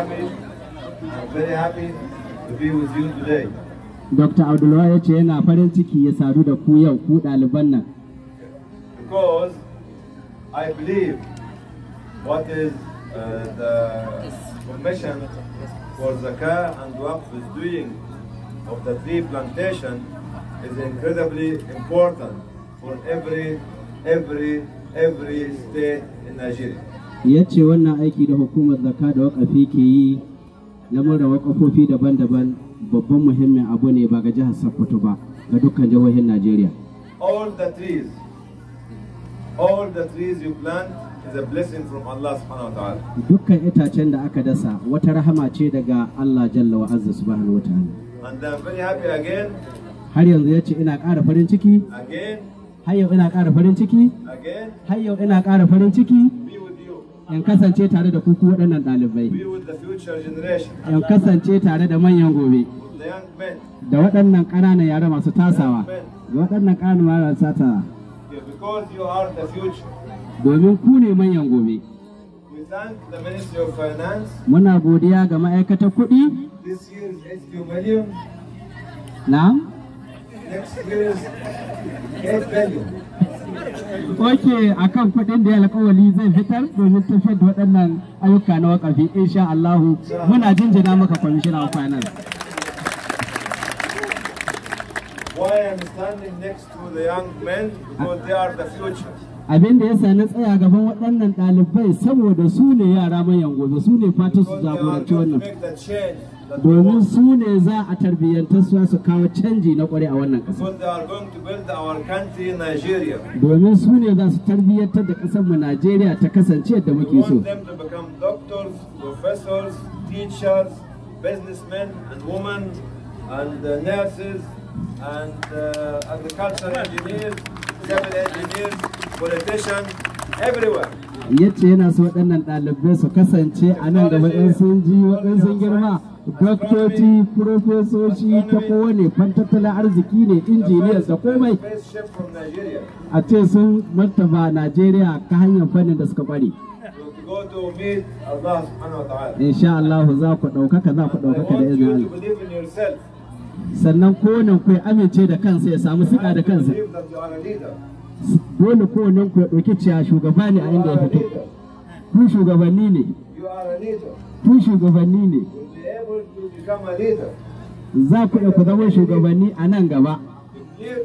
happy. I'm very happy to be with you today Dr. Abdulwahab ya ce yana farin ciki ya sadu da ku yau ku ɗaliban nan because I believe what is uh, the commission for Zakah and Waqf is doing of the tree plantation is incredibly important for every, every, every state in Nigeria. ya ce wannan aiki da hukumar zakka da wakafi ke yi lamuran wakafofi daban-daban babban muhimmin abu ne ba ga jihar Sokoto ba ga dukkan jihohin Najeriya. All the trees, all the trees you plant is a blessing from Allah subhanahu wa ta'ala. Dukkan itacen da aka dasa wata rahama ce daga Allah Jalla wa Azza subhanahu wa ta'ala. And I'm very happy again, Har yanzu ya ce ina ƙara farin ciki, again, har yau ina ƙara farin ciki, again, har yau ina ƙara farin ciki be with you, in kasance tare da kuku waɗannan ɗalibai. be with the future generation, In kasance tare da manyan gobe. the young men. da waɗannan ƙananan yara masu tasawa da waɗannan ƙananan yara masu tasawa Yeah, because you are the future. domin ku ne manyan gobe We thank the Ministry of Finance. muna godiya ga ma'aikatar kuɗi This year is 82 million. na Next year is 8 billion. oke akan kuɗin da ya alƙawali zai fitar domin tafiyar da waɗannan ayyuka na wakafi insha Allahu muna jinjina maka kwamishina of finance Why I'm standing next to the young men? Because they are the future. abin da ya sa na tsaya gaban waɗannan ɗalibai saboda su ne yara manyan gobe su ne fatan su Because they are jagoranci going to wannan make the change that we domin want. su ne za a tarbiyyantar su su kawo canji na ƙwarai a wannan ƙasa Because they are going to build our country, Nigeria. domin su ne za su tarbiyyantar da ƙasarmu Najeriya ta kasance yadda We muke so. want them to become doctors, professors, teachers, businessmen and women, and uh, nurses, and uh, agricultural engineers, civil engineers, politicians, everywhere. Yace yana so waɗannan ɗalibai su kasance a nan gaba in sun ji waɗansu sun girma doktoci, profesoci ta kowane fantattalin arziki ne, injiniyar da komai Spaceship from Nigeria a ce sun martaba Najeriya ta hanyar fannin da suka ƙware. to go to meet Allah subhanahu wa ta'ala. Insha Allah za ku ɗaukaka za ku I ɗaukaka da want izinin you to Allah. believe in yourself. Sannan kowannen ku ya amince da kansa ya samu siƙa da to kansa. believe that you are a leader. Dole kowannen ku ya ɗauki ciya shugaba ne a You inda ya are a fito. leader. Ku shugabanni ne. You are a leader. Ku shugabanni ne. You'll be able to become a leader. za ku iya ku zama shugabanni a nan gaba Lead-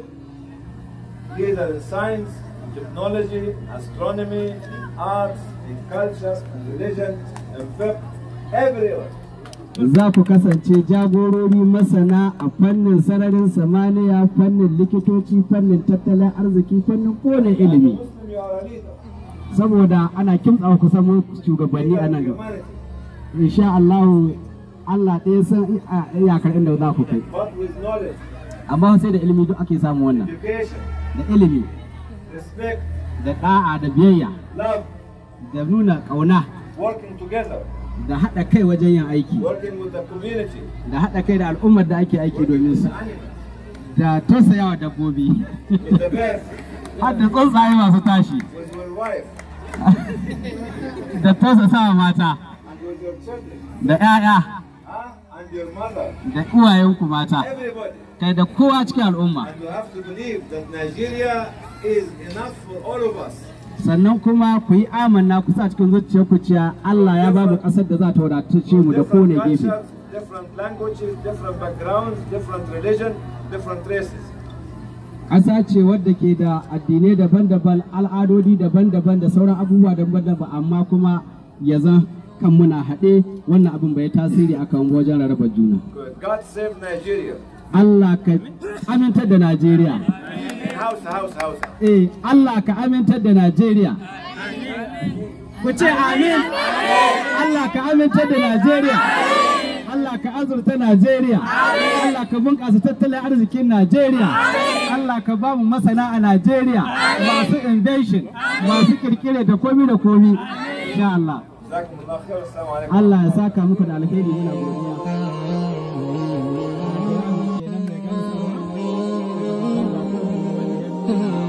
Leader in science, technology, astronomy, in arts, in culture, in religion, in fiqh, everywhere. za ku kasance jagorori masana a fannin sararin samaniya fannin likitoci fannin tattalin arziki fannin kone As a ilimi Muslim, you are a leader. saboda ana kimtsa ku samu shugabanni a nan gaba Humanity. insha Allah Allah ɗaya san iya- iyakar inda za ku kai But with knowledge, amma sai da ilimi duk ake samu wannan education, da ilimi respect, da ɗa'a da biyayya love, da nuna ƙauna working together, da haɗa kai wajen yin aiki working with the community, da haɗa kai da al'ummar da ake aiki domin su the animals, da tausayawa dabbobi with the birds, har da tsuntsaye masu tashi with your wife, da tausasawa mata and with your children, da 'ya'ya huh? and your mother, da uwayenku mata everybody. kai da kowa cikin al'umma And you have to believe that Nigeria is enough for all of us. sannan kuma ku yi amanna ku sa cikin zuciyarku cewa Allah ya ba mu ƙasar da za ta wadace mu da kone Different gefe cultures, different languages, different backgrounds, different religion, different races. ƙasa ce wadda ke da addinai daban-daban al'adodi daban-daban da sauran abubuwa daban-daban amma kuma ya zan kan muna haɗe wannan abin bai tasiri akan wajen rarraba juna God save Nigeria. Allah ka amintar da Najeriya House, house, house. eh Allah ka amintar da Najeriya ku ce amin Allah ka amintar da Najeriya Allah ka azurta Najeriya Allah ka bunƙasa tattalin arzikin Najeriya Allah ka ba mu masana a Najeriya masu invention masu kirkire da komi da komi insha Allah جزاكم الله خير والسلام عليكم Allah ya saka muku da alheri muna godiya Thank you.